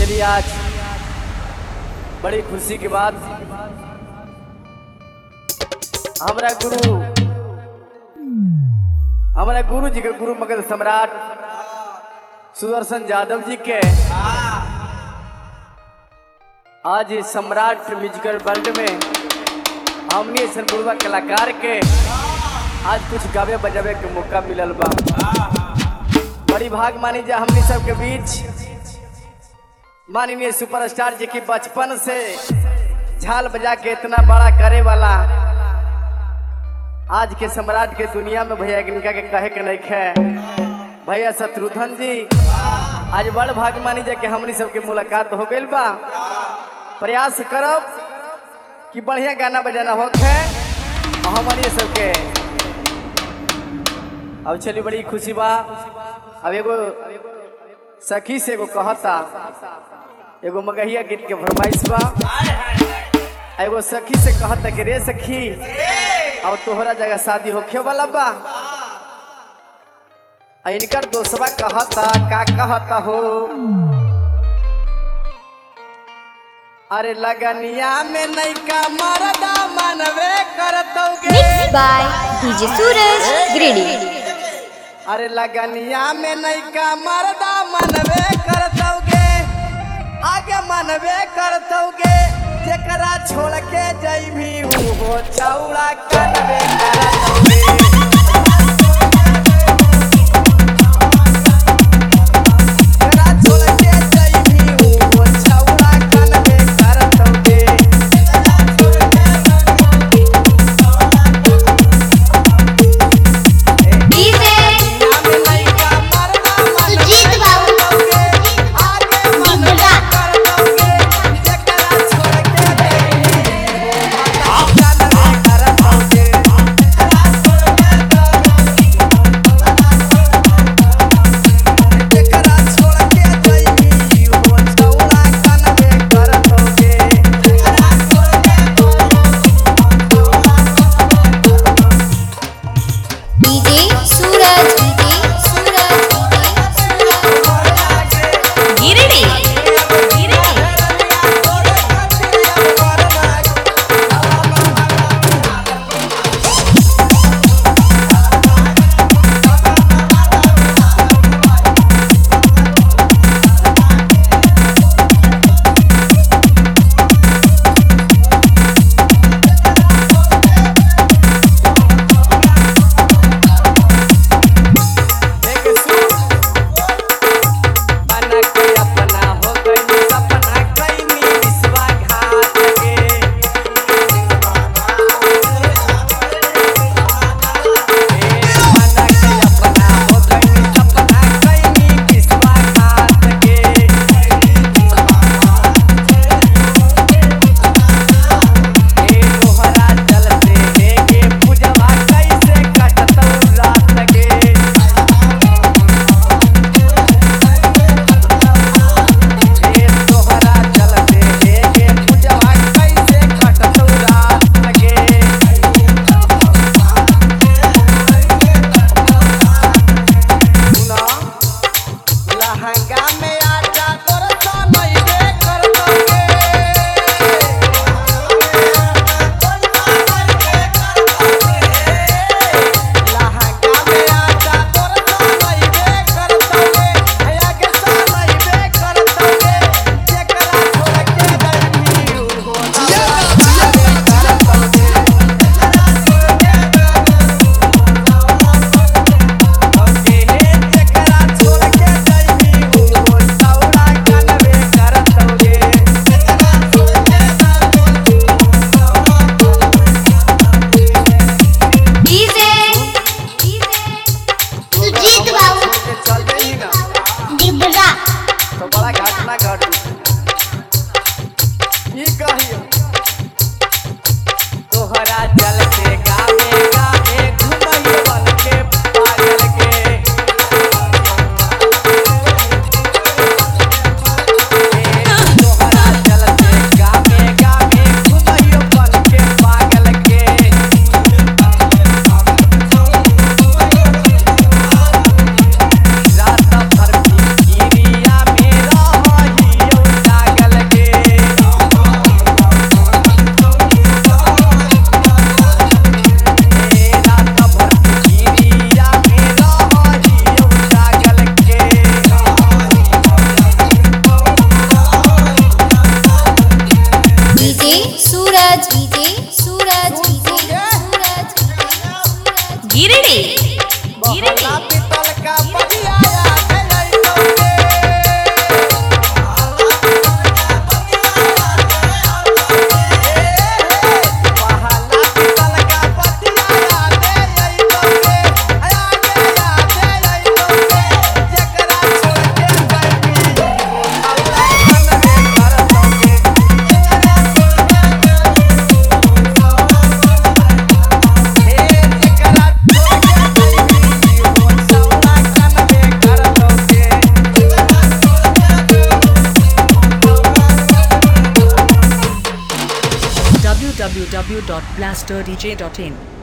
चलिए आज बड़ी खुशी के बाद हमारा गुरु हमारा गुरु जी के गुरु मगध सम्राट सुदर्शन यादव जी के आज इस सम्राट म्यूजिकल वर्ल्ड में हमने ऐसे गुरुआ कलाकार के आज कुछ गावे बजावे के मौका मिलल बा बड़ी भाग मानी जा हमनी सब के बीच माननीय सुपरस्टार जी की बचपन से झाल बजा के इतना बड़ा करे वाला आज के सम्राट के दुनिया में भैया इनका के कहे के नहीं है भैया शत्रुघ्न जी आज बड़ भाग मानी जा के हमनी सबके मुलाकात हो गई बा प्रयास करब कि बढ़िया गाना बजाना होखे हमनी सबके अब चली बड़ी खुशी बा अब एगो सखी से एगो कहता एगो मगहिया गीत के फरमाइश बा एगो सखी से कहता कि रे सखी अब तोहरा जगह शादी होखे वाला बा आ इनकर दोस्तवा कहता का कहता हो अरे लगनिया में नैका मरदा मनवे करतोगे Mixed by DJ Suraj Greedy. अरे लगनिया में नैका मरदा मनवे करतोगे आगे मनवे करतोगे जेकरा छोड़ के जैभी हो चौड़ा कनवे करतोगे जेकरा छोड़ के जैभी हो चौड़ा कनवे करतोगे DJ सुजीत बाबू निमरा डीजे www.blasterdj.in